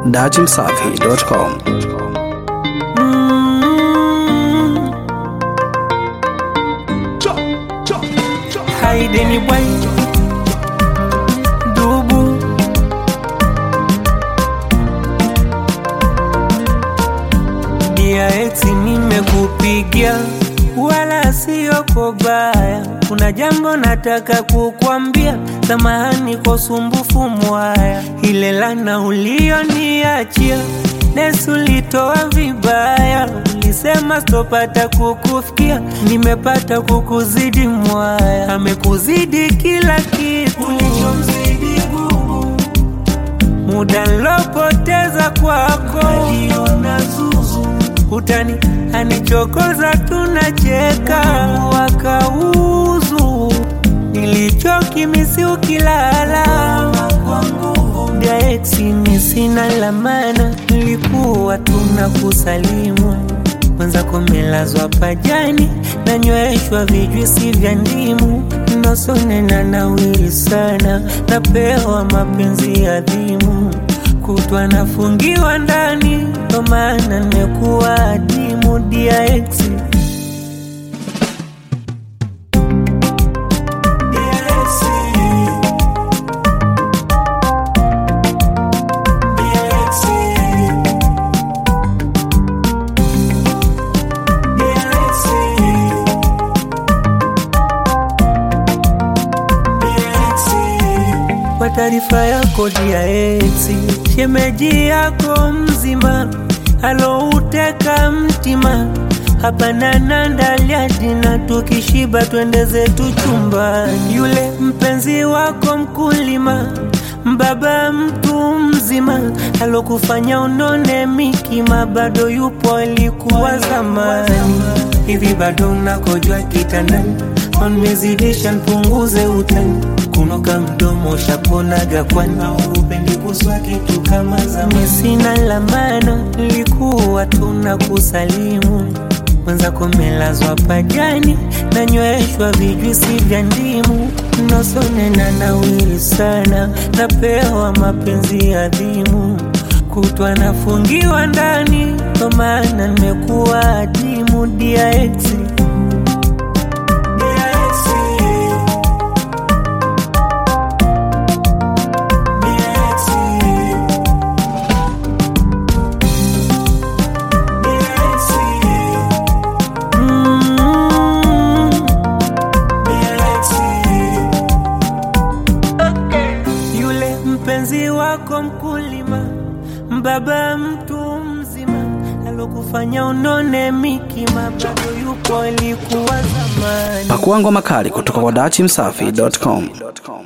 dachimsafi.com. Haideni bwai dubu dia eti nimekupigia wala sio kobaya kuna jambo nataka kukwambia samahani kwa usumbufu mwaya ile lana ulioniachia nesulitoa vibaya ulisema stopata kukufikia nimepata kukuzidi mwaya amekuzidi kila kitu ulichomzidi gugu muda nlopoteza kwako najiona zuzu utani anichokoza tunacheka wakauzu nilichokimisi ukilala kwa nguvu daexini sina lamana nilikuwa tuna kusalimu mwenzako melazwa pajani nanyweshwa vijwisi vya ndimu nosonena nawili sana napewa mapenzi adhimu kutwa nafungiwa ndani ndo maana nimekuwa adimu DIX kwa taarifa yako DIX, shemeji yako mzima alouteka mtima hapana nandalia dina, tukishiba twende zetu chumbani. Yule mpenzi wako mkulima, mbaba mtu mzima alokufanya unone mikima, bado yupo alikuwa zamani. Hivi bado unakojwa kitandani, onmezidisha npunguze utani kunoka mdomo shaponaga kwani upendi kuswa kitu kama zamani. Sina lamana, nilikuwa tuna kusalimu mwenzako melazwa pajani nanyweshwa vijwisi vya ndimu nosonena nawili sana napewa mapenzi adhimu kutwa nafungiwa ndani ndo maana nimekuwa adimu DIX yule mpenzi wako mkulima, mbaba mtu mzima alokufanya unone mikima, bado yupo alikuwa zamani. Pakua ngoma kali kutoka kwa dachimsafi.com.